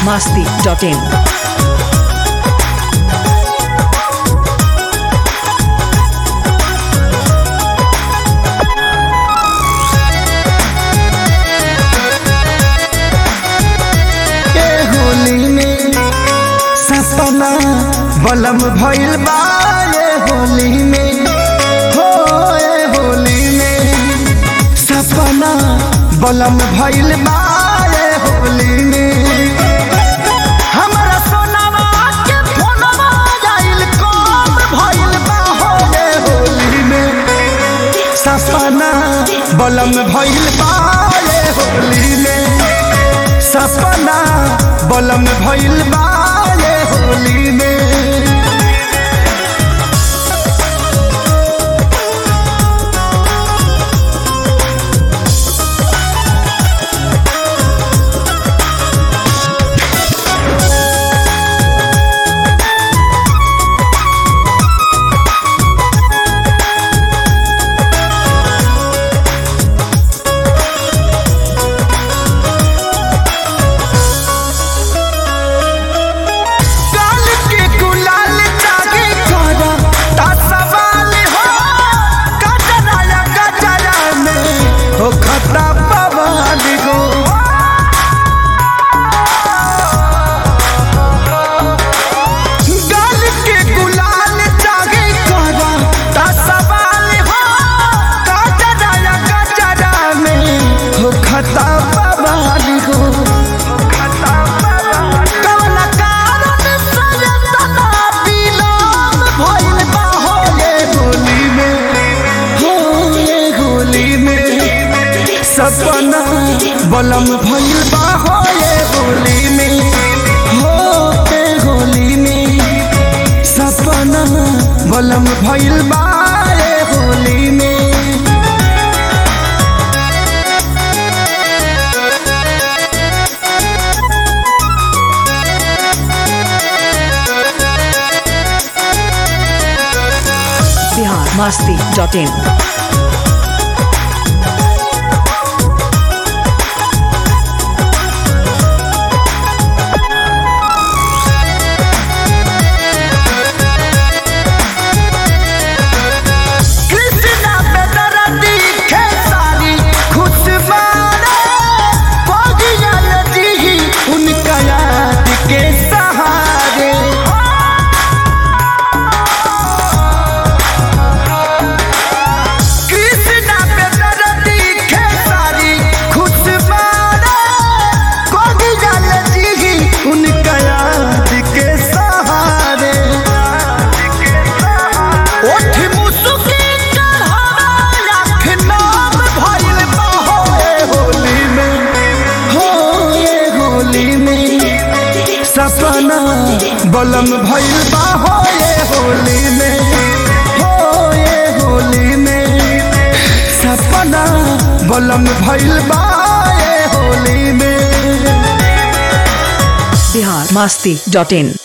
masti.in. ए होली में सपना बलम भइल बा ए होली में हो ए होली में सपना बलम भइल बा ए होली में हमरा सोनावा के फोनवा आइल कब भइल बा हो ए होली में सपना बलम भइल बा ए होली में सपना बलम भइल बा ये होली में काल के गुलाल जागे करा ता सवाल हो कजरा या कजरा में हो खतरा पवाल गो गाल के गुलाल जागे करा ता सवाल हो कजरा या कजरा में हो खतरा पवाल गो कवन कारण सजतना बिलोम भइल बा हो ये होली में हो ये होली में सपना बलम भइल बा हो ये होली में हो ये होली में सपना बलम भइल बा ये होली में Bihar masti.in. कृष्णा पे दरदी खेसारी खुशबारे पगिया नदी उनका याद के सहारे कृष्णा पे दरदी खेसारी खुशबारे पगिया नदी उनका याद के सहारे ओठ मुसुकी चढ़ावा लाख नाम भइल बा हो ए होली में हो ए होली में सपना बलम भइल बा हो ए होली में हो ए होली में सपना बलम भइल बा ए होली में Bihar masti.in.